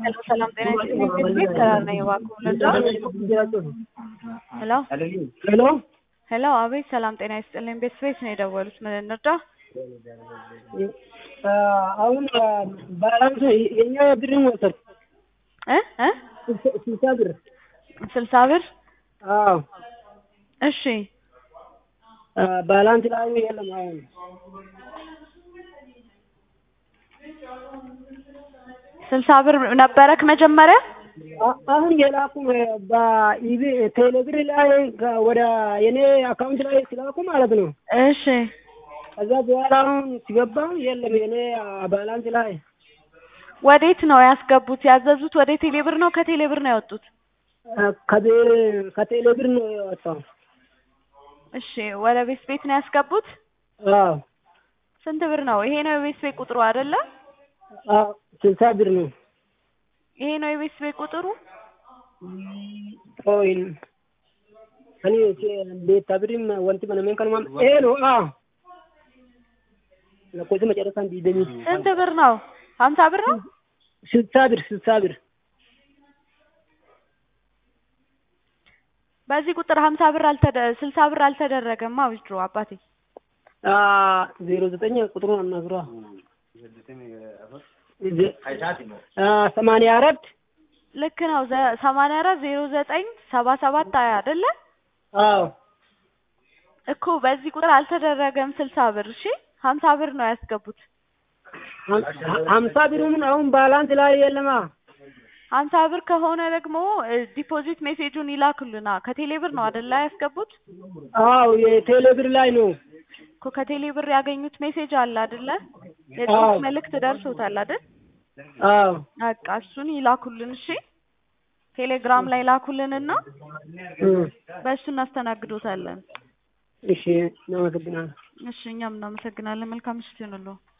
ሄሎ ሰላም ጤና ይስጥልኝ። ቤት ከራር ነኝ እባክዎ ልርዳዎ? ሄሎ ሄሎ ሄሎ አቤት ሰላም ጤና ይስጥልኝ። ቤት ስፔስ ነው የደወሉት ምን እንርዳ? አሁን ባላንስ የኛ ብርን ወሰድኩ እ እ ስልሳ ብር ስልሳ ብር አዎ እሺ ባላንስ ላይ የለም አሁን ስልሳ ብር ነበረክ መጀመሪያ? አ- አሁን የላኩ በኢቢ ቴሌብር ላይ ከ- ወደ የኔ አካውንት ላይ ሲላኩ ማለት ነው። እሺ ከዛ በኋላ አሁን ሲገባ የለም የኔ ባላንስ ላይ ወዴት ነው ያስገቡት? ያዘዙት ወደ ቴሌብር ነው ከቴሌብር ነው ያወጡት? ከቴ- ከቴሌብር ነው የወጣው። እሺ ወደ ቤት ቤት ነው ያስገቡት? አዎ ስንት ብር ነው? ይሄ ነው የቤት ቤት ቁጥሩ አይደለ? አዎ ስልሳ ብር ነው። ይሄ ነው የቤት ቤት ቁጥሩ? ቆይ እኔ ቤታ ብሪም ወንቲ መነሜን ከነማ ይሄ ነው። አዎ ለኮዚ መጨረሻ እንዲደኝ ስንት ብር ነው? ሀምሳ ብር ነው? ስልሳ ብር ስልሳ ብር በዚህ ቁጥር ሀምሳ ብር አልተደ ስልሳ ብር አልተደረገማ ዊዝድሮ አባቴ ዜሮ ዘጠኝ ቁጥሩን አናግሯ ሰማንያ አራት ልክ ነው። ዘ- ሰማንያ አራት ዜሮ ዘጠኝ ሰባ ሰባት ሀያ አይደለ አዎ እኮ በዚህ ቁጥር አልተደረገም ስልሳ ብር። እሺ ሀምሳ ብር ነው ያስገቡት። ሀምሳ ብሩን አሁን ባላንስ ላይ የለማ። ሀምሳ ብር ከሆነ ደግሞ እ፣ ዲፖዚት ሜሴጁን ይላክሉና ከቴሌ ብር ነው አይደለ ያስገቡት? አዎ የቴሌ ብር ላይ ነው። እኮ ከቴሌ ብር ያገኙት ሜሴጅ አለ አይደለ? አዎ። የጽሁፍ መልእክት ደርሶታል አይደል? አዎ በቃ እሱን ይላኩልን። እሺ ቴሌግራም ላይ ላኩልንና እም፣ በእሱ እናስተናግዶታለን። እሺ እናመሰግናለን። እሺ እኛም እናመሰግናለን። መልካም ምሽት ይሁንልዎ።